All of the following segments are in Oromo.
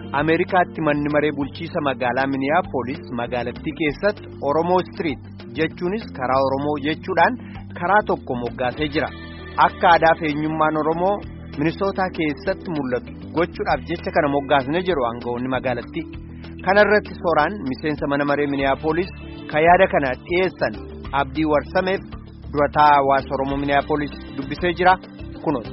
Ameerikaatti manni maree bulchiisa magaalaa Miniyaapolis magaalattii keessatti Oromoo Street jechuunis karaa Oromoo jechuudhaan karaa tokko moggaasee jira. Akka aadaa fi eenyummaan Oromoo Minisootaa keessatti mul'atu gochuudhaaf jecha kana moggaasne jedhu aangawoonni magaalattii. Kana irratti sooraan miseensa mana maree Miniyaapolis kan yaada kana dhiyeessan Abdii Warsameef durataa hawaasa Oromoo Miniyaapolis dubbisee jira kunuun.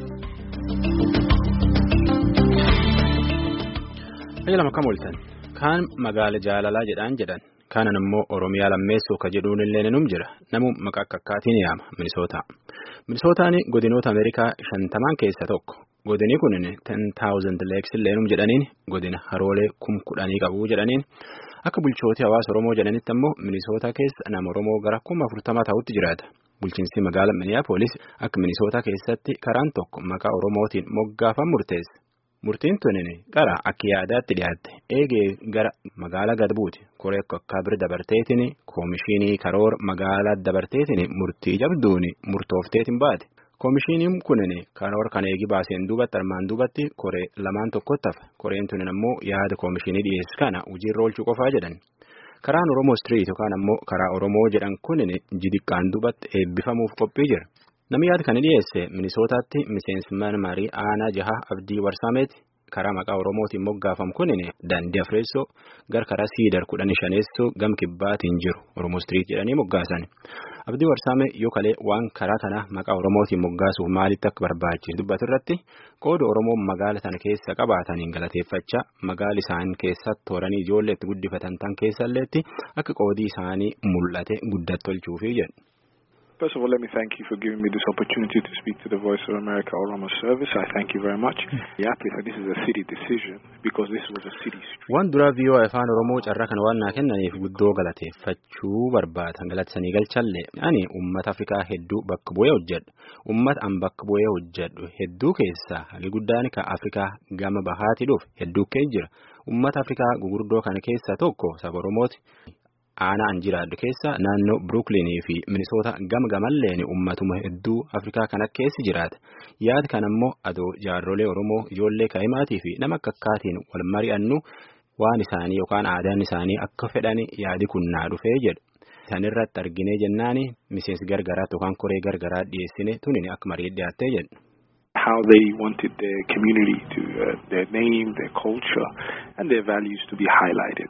lama kam ooltan kaan magaala jaalalaa jedhaan jedhan kaanan immoo oromiyaa lammeessuu ka jedhuun illee num jira namu maqaa akkaatiin yaama minisootaa minisootaan godinoota ameerikaa shantamaan keessa tokko godini kun ten taawuzend leeks illee num jedhaniin godina haroolee kum kudhanii qabu jedhaniin akka bulchootii hawaasa oromoo jedhanitti ammoo minisootaa keessa nama oromoo gara kuma afurtamaa ta'utti jiraata bulchiinsi magaala miniyaapolis akka minisootaa keessatti karaan tokko maqaa oromootiin moggaafan murteessa. Murtiin tunin gara akka yaadaatti dhiyaatte eegee gara magaalaa gad buuti koree akka bira dabarteetiin koomishinii karoora magaalaa dabarteetiin murtii jabduun murtoofteetiin baate koomishiniin kunin karoora kan eegi baaseen duubatti armaan duubatti koree lamaan tokkotti hafa koreen tunin ammoo yaada koomishinii dhiyeessu kana hojiirra oolchuu qofaa jedhan karaan oromoo street yookaan ammoo karaa oromoo jedhan kunin jidiqqaan duubatti eebbifamuuf qophii jira. Namni yaada kana dhiyeesse Minisootaatti miseensi mana marii aanaa jaha abdii warsaameeti karaa maqaa Oromootiin moggaafamu kunin daandii afreessoo gar karaa siidar kudhan shaneessoo gam kibbaatiin jiru Oromoo Street jedhanii moggaasan. Abdii warsaamee yoo kalee waan karaa kana maqaa Oromootiin moggaasuuf maalitti akka barbaachisu dubbatu irratti qooda Oromoo magaala sana keessa qabaataniin galateeffachaa magaala isaan keessatti tooranii ijoollee itti guddifatan tan keessalleetti akka qoodii isaanii mul'ate guddatti tolchuufi jedhu. First of all, let me thank you for giving me this opportunity to speak to the Voice of America Oromo Service. I thank you very much. Yeah, please, this is a city decision because this was a city street. Waan duraa viiyoo afaan Oromoo carraa kana waan naa kennaniif guddoo galateeffachuu barbaada. Galatisanii galchallee ani uummata Afrikaa hedduu bakka bu'ee hojjedhu. Uummata an bakka bu'ee hojjedhu hedduu keessaa hagi guddaan kan Afrikaa gama bahaati dhufe hedduu keessa jira. Uummata Afrikaa gugurdoo kana keessaa tokko saba Oromooti. Aanaa an jiraadhu keessa naannoo Brooklynii fi Minisoota gama gamalleen uummatuma hedduu Afrikaa kana keessa jiraata. Yaada kana immoo adoo jaarrolee Oromoo ijoollee kaa'imaatii fi nama akka akkaatiin wal mari'annu waan isaanii yookaan aadaan isaanii akka fedhan yaadi kun naa dhufee jedhu. Isaan irratti arginee jennaan miseensi gargaraatti yookaan koree gargaraa dhiyeessine tunin akka marii dhiyaattee jedhu. How they wanted their community to, uh, their name, their culture and their values to be highlighted.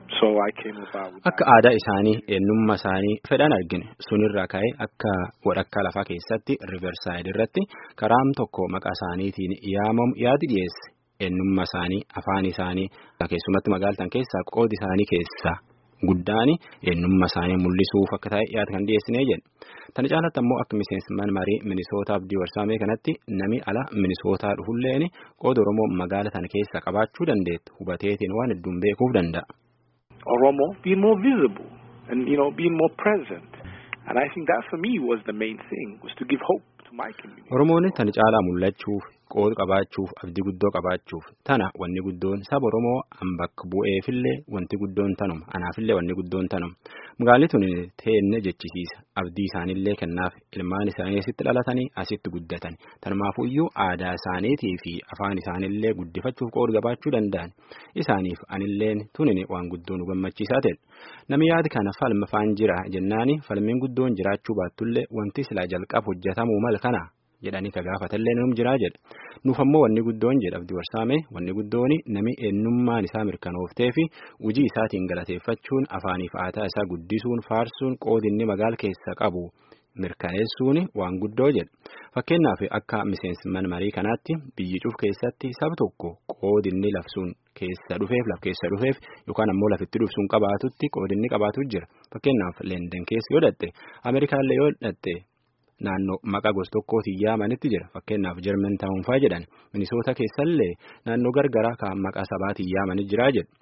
Akka aadaa isaanii eenyummaa isaanii fedhan argine sunirraa ka'ee akka walakkaa lafaa keessatti riversaayid irratti karaan tokko maqaa isaaniitiin yaamamu yaadi dhiyeesse eenyummaa isaanii afaan isaanii keessumatti magaaltan keessaa qoodi isaanii keessaa guddaan eenyummaa isaanii mul'isuuf akka ta'e yaada kan dhiyeessinee jedhe. Tana caalatti ammoo akka miseensi mana marii Minisootaa Abdii Warsaamee kanatti nami ala Minisootaa dhufulleen qooda Oromoo magaala tana keessa qabaachuu dandeettu hubateetiin waan hedduun beekuuf danda'a. Oromo being more visible and you know being more present and I think that for me was the main thing was to give hope to my community. Oromoon tana caalaa mul'achuuf qooda qabaachuuf abdii guddoo qabaachuuf tana wanni guddoon saba Oromoo an bakka bu'eefillee wanti guddoon tanuma anaafillee wanni guddoon tanuma magaalli tun teenne jechisiisa abdii isaaniillee kennaaf ilmaan isaanii asitti dhalatanii asitti guddatan tanumaafuu iyyuu aadaa isaaniitii fi afaan isaaniillee guddifachuuf qooda qabaachuu danda'an isaaniif anilleen tunin waan guddoo nu gammachiisaa ta'e namni yaada kana falma faan jira jennaani falmiin guddoon jiraachuu baattullee wanti silaa jalqab hojjetamuu mal kana. jedhanii ka gaafatallee num jiraa jedha nuuf ammoo wanni guddoon jedha abdii warsaame wanni guddoon nami eenyummaan isaa mirkanooftee fi hojii isaatiin galateeffachuun afaaniif aadaa isaa guddisuun faarsuun qoodinni magaala keessa qabu mirkaneessuun waan guddoo jedha fakkeenyaaf akka miseensi mana marii kanaatti biyyi cuuf keessatti saba tokko qoodinni labsuun keessa dhufeef laf keessa dhufeef yookaan ammoo lafitti dhufsuun qabaatutti qoodinni qabaatu jira fakkeenyaaf leenden keessa yoo dhatte ameerikaallee yoo dhatte. Naannoo maqaa gosa tokkootiin yaamanitti jira fakkeenyaaf Jarman taa'uunfaa jedhan Minisoota keessallee naannoo gargaraa kan maqaa sabaatiin yaamanii jiraa jedhu.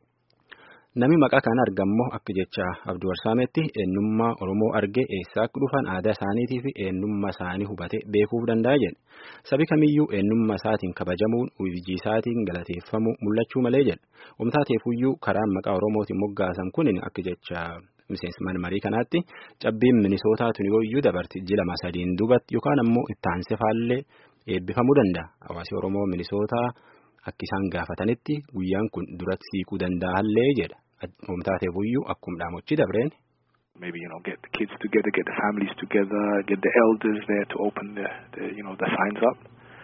Nami maqaa kana argammoo akka jecha Abdii Warsaametti eenyummaa Oromoo argee eessaa akka dhufan aadaa isaaniitii fi eenyummaa isaanii hubate beekuuf danda'a jedhe. Sabi kamiyyuu eenyummaa isaatiin kabajamuun hojii isaatiin galateeffamuu mul'achuu malee jedha. Wamtaateefuyyuu karaan maqaa Oromootiin moggaasan kun akka jecha. miseensi mana marii kanaatti cabbiin minisootaatu yooyyuu dabarti jilama sadiin duubatti yookaan ammoo itti aansee faallee eebbifamuu danda'a hawaasi oromoo minisootaa akka isaan gaafatanitti guyyaan kun duratti siiquu danda'allee jedha. Oomtaateef iyyuu akkuma dhaamochi dabreen. Maybe you know get the kids together, get the families together, get the elders there to open the, the you know the signs up.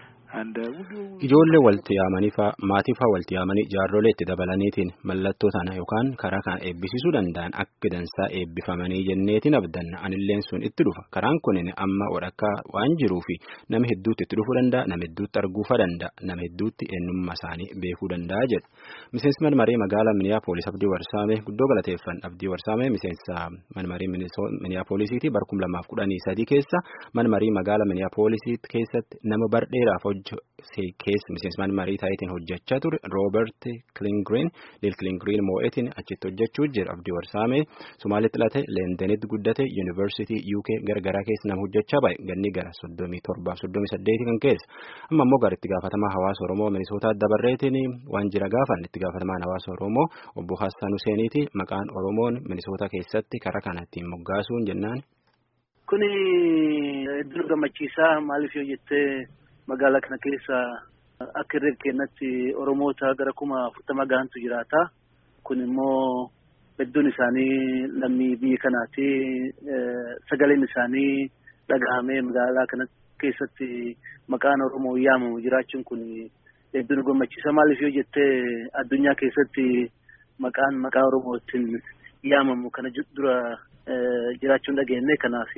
Ijoollee walitti yaamanii faa maatii faa walitti yaamanii jaarrolee itti dabalaniitiin mallattoo sana yookaan karaa kana eebbisiisuu danda'an akka dansaa eebbifamanii jenneetiin abdanna anilleen sun itti dhufa karaan kunin amma walakkaa waan jiruufi nama hedduutti itti dhufuu danda'a nama hedduutti arguufa danda'a nama hedduutti eenyummaa isaanii beekuu danda'a jedha miseensi manmaree magaalaa miniyaapolis abdii warsaamee guddoo galateeffan abdii warsaamee miseensa manmarii miniyaapolisiiti barkum lamaaf kudhanii sadii keessa manmarii magaalaa miniyaapolisii keessatti nama bardheeraaf keessa miseensmaan marii taayitiin hojjechaa ture Roobert Kilingiriin Lil Kilingiriin moo'etiin achitti hojjechuu jira abdii warsaamee Somaalitti dhalate Leendenitti guddate Yuunivarsiitii UK garagaraa keessa nama hojjechaa baay'e ganni gara soddomii torbaaf soddomii saddeeti kan keessa amma immoo gara itti gaafatamaa hawaasa Oromoo Minisootaa dabarreetiin waan jira gaafan itti gaafatamaan hawaasa Oromoo obbo Hassan Huseeniiti maqaan Oromoon Minisootaa keessatti karaa kana ittiin moggaasuun jennaan. Kuni hedduu gammachiisaa maaliif yoo jettee magaalaa kana keessa akka irree kennatti Oromoota gara kuma afurtama gahantu jiraata. Kun immoo hedduun isaanii lammii biyya kanaati. Sagaleen isaanii dhagahamee magaalaa kana keessatti maqaan Oromoo yaamamu jiraachuun kun hedduu nu gammachiisa. Maaliif yoo jettee addunyaa keessatti maqaan maqaa Oromootiin yaamamu kana dura jiraachuun dhageenye kanaaf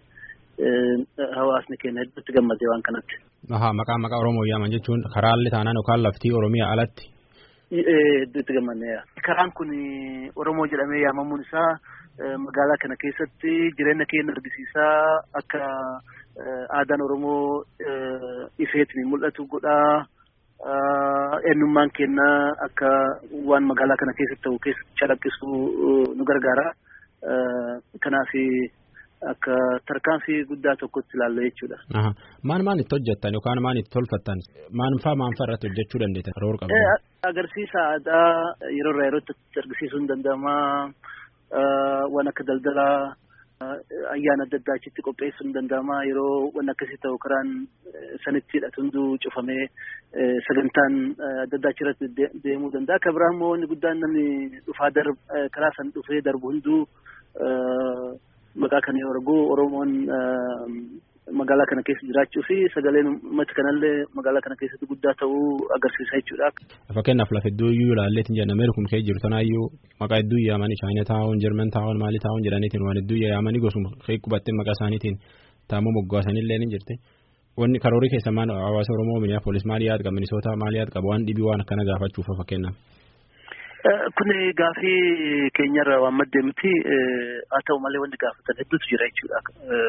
hawaasni keenya hedduutti gammadee waan kanatti. Ahaa maqaan maqaa Oromoo yaaman jechuun karaalli taanaan yookaan laftii Oromiyaa alatti. Hedduutti gammadneera. Karaan kun Oromoo jedhamee yaamamuun isaa magaalaa kana keessatti jireenya keenya argisiisaa akka aadaan Oromoo ifeetiin mul'atu godhaa. Eenyummaan keenya akka waan magaalaa kana keessatti ta'u keessatti calaqqisuu nu gargaara. Kanaaf akka tarkaanfii guddaa tokkotti ilaalla jechuudha. Maan maan itti hojjettan yookaan maan itti tolfattan maan faa maan faa irratti hojjechuu dandeettan yeroo qabdan? Agarsiisa aadaa yeroo irraa yerootti argisiisuun danda'ama. Waan akka daldalaa ayyaana adda addaa achitti qopheessuun danda'ama. Yeroo waan akkasii ta'u karaan sanitti hidhatu hunduu cufamee sagantaan adda addaa achirratti deemuu danda'a. Akka biraa immoo inni guddaan namni dhufaa karaa san dhufee darbu hunduu maqaa kana yoo argu Oromoon magaalaa kana keessa jiraachuu fi sagaleen uummata kanallee magaalaa kana keessatti guddaa ta'uu agarsiisa jechuudha. Fakkeenyaaf lafa hedduu iyyuu ilaalleetiin jedhan Ameerikum kee jiru tanaayyuu maqaa hedduu yaamanii Chaayina taa'uun Jarman taa'uun Maalii taa'uun jedhaniitiin waan hedduu yaamanii gosuma kee qubattee maqaa isaaniitiin taa'amuu moggaasanillee ni jirti. Wanni karoorii keessa maal hawaasa Oromoo Miniyaapolis maal yaad qaba Minisootaa maal yaad qaba waan dhibii waan akkana gaafachuuf fakkeenyaaf. Kun gaafii keenyarra waan maddee miti haa ta'u malee wanti gaafatan hedduutu jira jechuudha.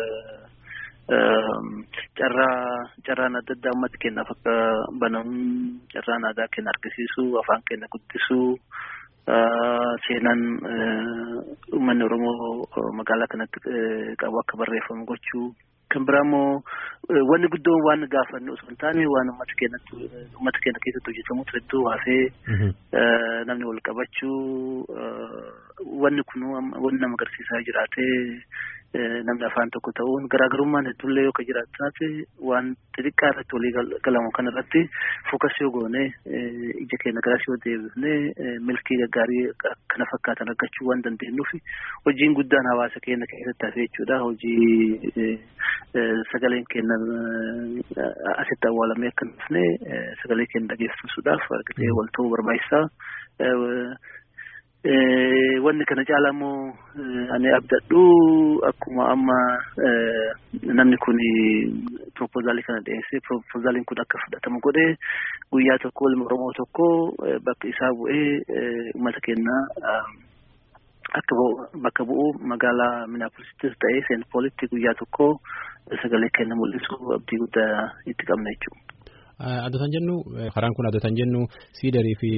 Carraa carraan adda addaa uummata keenyaaf akka banamu carraan aadaa keenya argisiisu afaan keenya guddisuu seenaan uummanni Oromoo magaalaa kanatti qabu akka barreeffamu gochuu kan biraa immoo wanni guddoon waan gaafannu osoo hin taane waan uummata keenyatti uummata keenya keessatti hojjetamutu hedduu haasee namni wal qabachuu wanni kun wanni nama agarsiisaa jiraatee namni afaan tokko ta'uun garaagarummaan hedduullee yoo ka jiraatu taate waan xixiqqaa irratti walii galamu kan irratti fokas yoo goone ija keenya garas yoo deebifne milkii gaggaarii kana fakkaatan argachuu waan dandeenyuuf hojiin guddaan hawaasa keenya keessatti hafe jechuudha hojii sagaleen keenya asitti awwaalamee akka dhufne sagalee keenya dhageessisuudhaaf argatee wal ta'uu barbaachisaa. wanni kana caala immoo ani abdadhu akkuma amma namni kun proposaalii kana dhiyeessee proposaaliin kun akka fudhatamu godhe guyyaa tokko ilma oromoo tokko bakka isaa bu'ee uummata keenya akka bakka bu'u magaalaa minaapolisittis ta'ee seent poolitti guyyaa tokko sagalee keenya mul'isu abdii guddaa itti qabna jechuudha. Adotan jennu karaan kun adotan jennu siidarii fi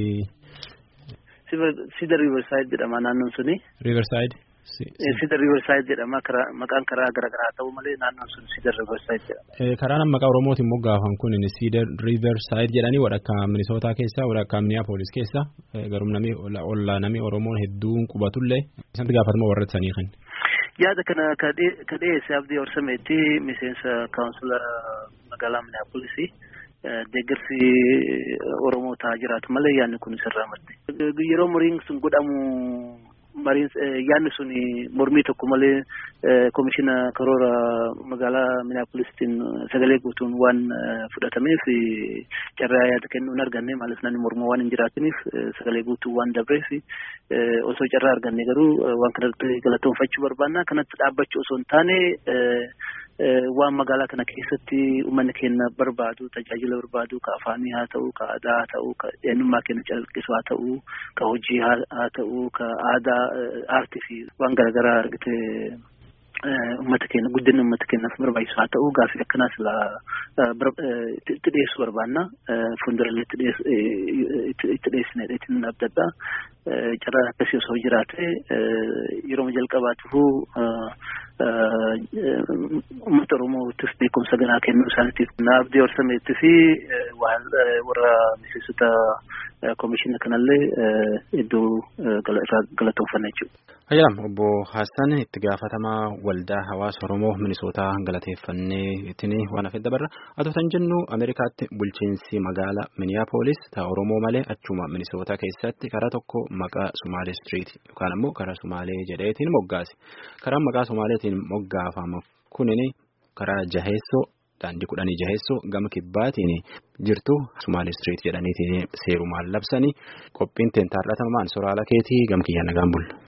Sida Riverside jedhama naannoon suni. Riverside. Sida Riverside jedhama maqaan karaa garaagaraa ta'u malee naannoon sun Sida Riverside jedhama. Karaan maqaa Oromootiin moggaafan kun Sida Riverside jedhanii walakkaa Minisootaa keessa walakkaa Minneapolis keessa garuu namni ollaa namni Oromoon hedduun qubatullee isatti gaafatama warra sanii kan. Yaada kana ka dhiyeesse abdii horsameetti miseensa kaawunsila magaalaa Minneapolis deeggarsi Oromoo ta'aa jiraatu malee yaadni kun sirraa madde. Yeroo muriin sun godhamu mariin yaadni sun mormii tokko malee komishina karoora magaalaa Minneapolistiin sagalee guutuun waan fudhatameef carraa yaada kennuu hin arganne maaliif namni mormoo waan hin jiraatiniif sagalee guutuu waan dabreef osoo carraa arganne garuu waan kanatti galatoonfachuu barbaanna kanatti dhaabbachuu osoo hin taane waan magaalaa kana keessatti uummanni keenya barbaadu tajaajila barbaadu ka afaanii haa ta'u ka aadaa haa ta'u ka eenyummaa keenya calaqqisu haa ta'u ka hojii haa ta'u ka aadaa aartii fi waan garaagaraa argite uummata keenya guddina uummata keenyaaf barbaachisu haa ta'u gaaffii akkanaas itti dhiyeessuu barbaanna fuuldurallee itti dhiyeessine dheetiin abdadha carraa akkasii osoo jiraate yeroo jalqabaatiifuu uummata Oromootiif beekumsa ganaa kennuu isaaniitiif naabdii horsameetti fi warra miseensota komishina kanallee iddoo irraa galatoonfanna jechuudha. Ayyaam obbo Haassan itti gaafatamaa waldaa hawaasa Oromoo Minisootaa galateeffannee ittiin waan hafe dabarra. Atoo tan jennu Ameerikaatti bulchiinsi magaalaa Miniyaapolis ta'a Oromoo malee achuma Minisootaa keessatti karaa tokko maqaa Sumaalee Street yookaan ammoo karaa Sumaalee jedheetiin moggaase. Karaan maqaa Sumaaleetiin moggaafamu kunin karaa Jaheessoo daandii kudhanii Jaheessoo gama kibbaatiin jirtu Sumaalee Street jedhaniitiin seerumaan labsanii qophiin teentaarratamaan soraala keetii gam kiyya nagaan bulla.